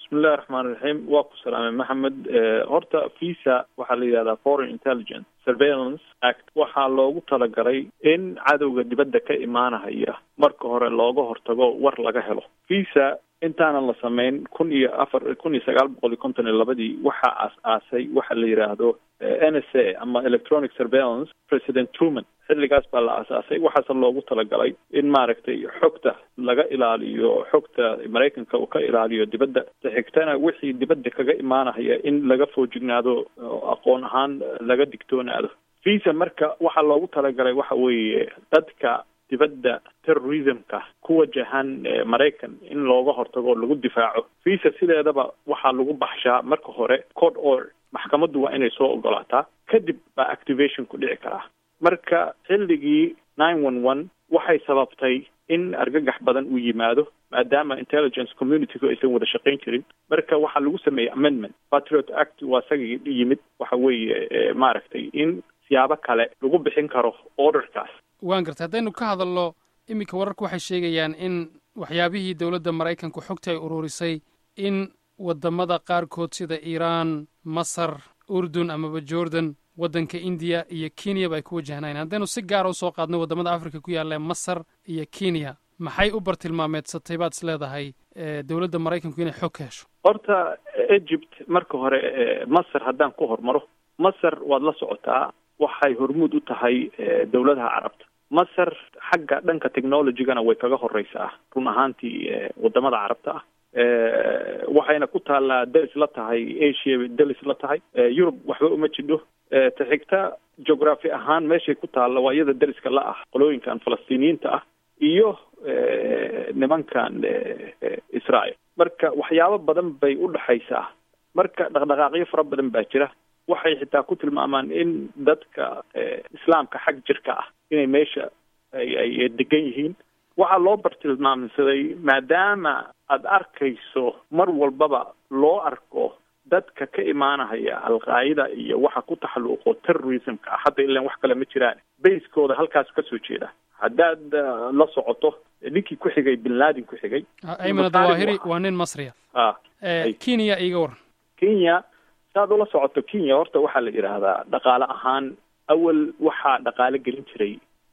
bismillahi raxmaan raxiim waa ku salaamay maxamed horta visa waxaa la yidhahdaa foreign intelligence surveillance act waxaa loogu talagalay in cadowga dibadda ka imaanahaya marka hore looga hortago war laga helo visa intaanan la samayn kun iyo afar kun iyo sagaal boqol iyo konton iyo labadii waxaa aas-aasay waxa la yidhaahdo n s a ama electronic surveillance president truman xilligaas baa la aasaasay waxaase loogu talagalay in maaragtay xogta laga ilaaliyo xogta maraykanka uu ka ilaaliyo dibadda xigtana wixii dibadda kaga imaanahaya in laga foojignaado aqoon ahaan laga digtoonaado visa marka waxaa loogu talagalay waxa weeye dadka dibadda terrorismka ku wajahan maraykan in looga hortago o lagu difaaco visa sideedaba waxaa lagu baxshaa marka hore code order maxkamaddu waa inay soo ogolaataa kadib baa activation ku dhici karaa marka xilligii nine one one waxay sababtay in argagax badan uu yimaado maadaama intelligence communitygu aysan wada shaqayn jirin marka waxaa lagu sameeyey amendment patriot act waa isagii yimid waxa weeye maaragtay in siyaabo kale lagu bixin karo orderkaas waan gartay haddaynu ka hadalno iminka wararku waxay sheegayaan in waxyaabihii dowladda maraykanku xogta ay ururisay in waddamada qaarkood sida iiraan masar urdun amaba jordan waddanka indiya iyo kenyaba ay ku wajahnayn haddaynu si gaara usoo qaadno waddamada africa ku yaalla masar iyo kenya maxay u bartilmaameedsatay baad is leedahay dowladda maraykanku inay xog ka hesho horta egypt marka hore masar haddaan ku hormaro masar waad la socotaa waxay hormuud u tahay dowladaha carabta masar xagga dhanka technologygana way kaga horeysaa run ahaantii wadamada carabta ah waxayna ku taallaa dalis la tahay asia dalis la tahay yurub waxba uma jidho ta xigta geography ahaan meeshay ku taalla waa iyada daliska la ah qolooyinkan falastiiniyiinta ah iyo nimankan israel marka waxyaabo badan bay u dhexaysaa marka dhaqdhaqaaqyo fara badan baa jira waxay xitaa ku tilmaamaan in dadka islaamka xag jirka ah inay meesha ay ay degan yihiin waxaa loo bartilmaamsaday maadaama aada arkayso mar walbaba loo arko dadka ka imaanahaya alqaayida iyo waxa ku taxalluuqo terrorismka ah hadda ilan wax kale ma jiraan bayskooda halkaas kasoo jeeda haddaad la socoto ninkii ku xigay bin laden ku xigay ayman dawahiri waa nin masriya a kenya iga waran kenya saad ula socoto kenya horta waxaa la yidhaahdaa dhaqaale ahaan awal waxaa dhaqaale gelin jiray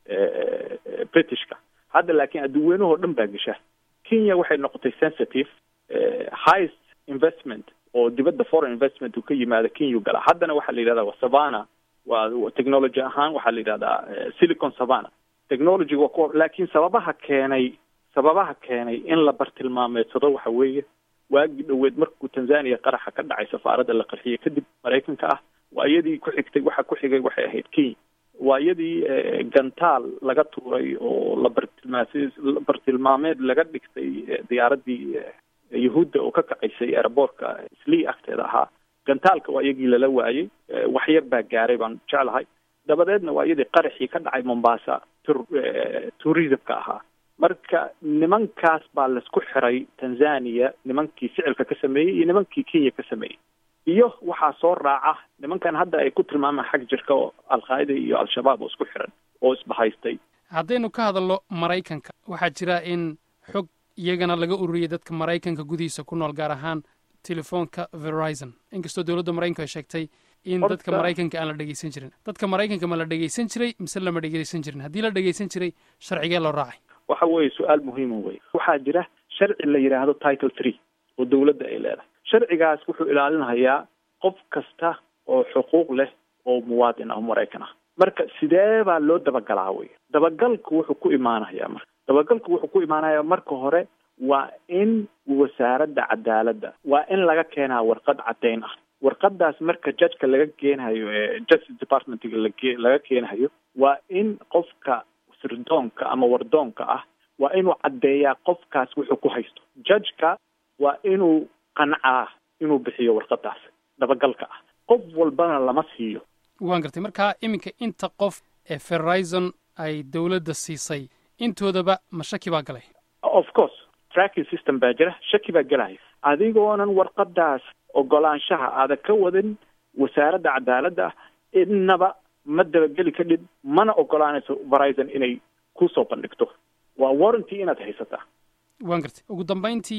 britishka hadda laakiin adduunweynahoo dhan baa gesha kenya waxay noqotay sensitive highest investment oo dibadda foreign investment uu ka yimaado kenya gala haddana waxaa la yidhahdaa waa savana waa technology ahaan waxaa la yidhahdaa silicon savana technology waa ku laakiin sababaha keenay sababaha keenay in la bartilmaameedsado waxa weeye waagii dhoweed markuu tanzania qaraxa ka dhacay safaaradda la qarxiyey kadib maraykanka ah waa iyadii ku xigtay waxa ku xigay waxay ahayd kenya waa iyadii gantaal laga tuuray oo la bartilmaa bartilmaameed laga dhigtay diyaaraddii yahuudda oo ka kacaysay aeroboortka slii agteeda ahaa gantaalka waa iyagii lala waayey wax yar baa gaaray baan jeclahay dabadeedna waa iyadii qaraxii ka dhacay mombasa tur tourismka ahaa marka nimankaas baa laisku xiray tanzania nimankii ficilka ka sameeyey iyo nimankii kenya ka sameeyey iyo waxaa soo raaca nimankan hadda ay ku tilmaamaan xag jirka oo alqaa'ida iyo al-shabaab oo isku xiran oo isbahaystay haddaynu ka hadalno maraykanka waxaa jira in xog iyagana laga ururiyey dadka maraykanka gudihiisa ku nool gaar ahaan telefoonka verizon inkastoo dowladda maraykanku ay sheegtay in dadka maraykanka aan la dhegeysan jirin dadka maraykanka ma la dhegeysan jiray mise lama dhegeysan jirin haddii la dhegeysan jiray sharcigee loo raacay waxa weeye su-aal muhiima wey waxaa jira sharci la yidhaahdo title three oo dowladda ay leedahay sharcigaas wuxuu ilaalinayaa qof kasta oo xuquuq leh oo muwaadin ah oo maraykan ah marka sidee baa loo dabagalaa wey dabagalku wuxuu ku imaanayaa marka dabagalku wuxuu ku imaanayaa marka hore waa in wasaaradda cadaaladda waa in laga keenaa warqad caddayn ah warqadaas marka judgeka laga keenhayo ee justice departmentga lage laga keenhayo waa in qofka sirdoonka ama wardoonka ah waa inuu caddeeyaa qofkaas wuxuu ku haysto judgeka waa inuu qancaa inuu bixiyo warqadaas dabagalka ah qof walbana lama siiyo waan gartay markaa iminka inta qof ee verizon ay dowladda siisay intoodaba ma shaki baa galay of course tracking system baa jira shaki baa gelaya adigoonan warqadaas ogolaanshaha aada ka wadin wasaaradda cadaaladda innaba ma dabageli kadhib mana ogolaanayso verizon inay kusoo bandhigto waa warranty inaad haysataa waan gartay ugu dambayntii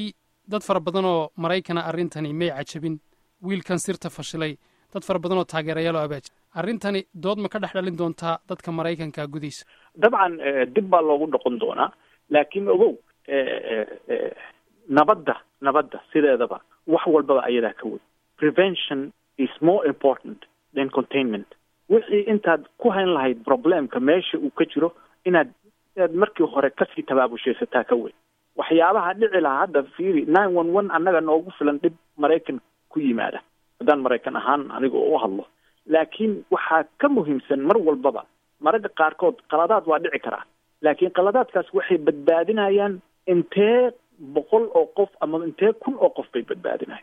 dad fara badan oo maraykana arrintani may cajabin wiilkan sirta fashilay dad fara badan oo taageerayaal oo abaaj arrintani dood ma ka dhex dhalin doontaa dadka maraykanka gudihiisa dabcan dib baa loogu noqon doonaa laakiin ogow nabadda nabadda sideedaba wax walbaba ayadaa ka wey prevention is more important than containment wixii intaad ku hayn lahayd problemka meesha uu ka jiro inaad inaad markii hore kasii tabaabusheesataa ka wey waxyaabaha dhici lahaa hadda fiiri nine one one annaga noogu filan dhib maraykan ku yimaada haddaan maraykan ahaan aniga u hadlo laakiin waxaa ka muhiimsan mar walbaba maragga qaarkood qaladaad waa dhici karaa laakiin qaladaadkaas waxay badbaadinayaan intee boqol oo qof ama intee kun oo qof bay badbaadinayan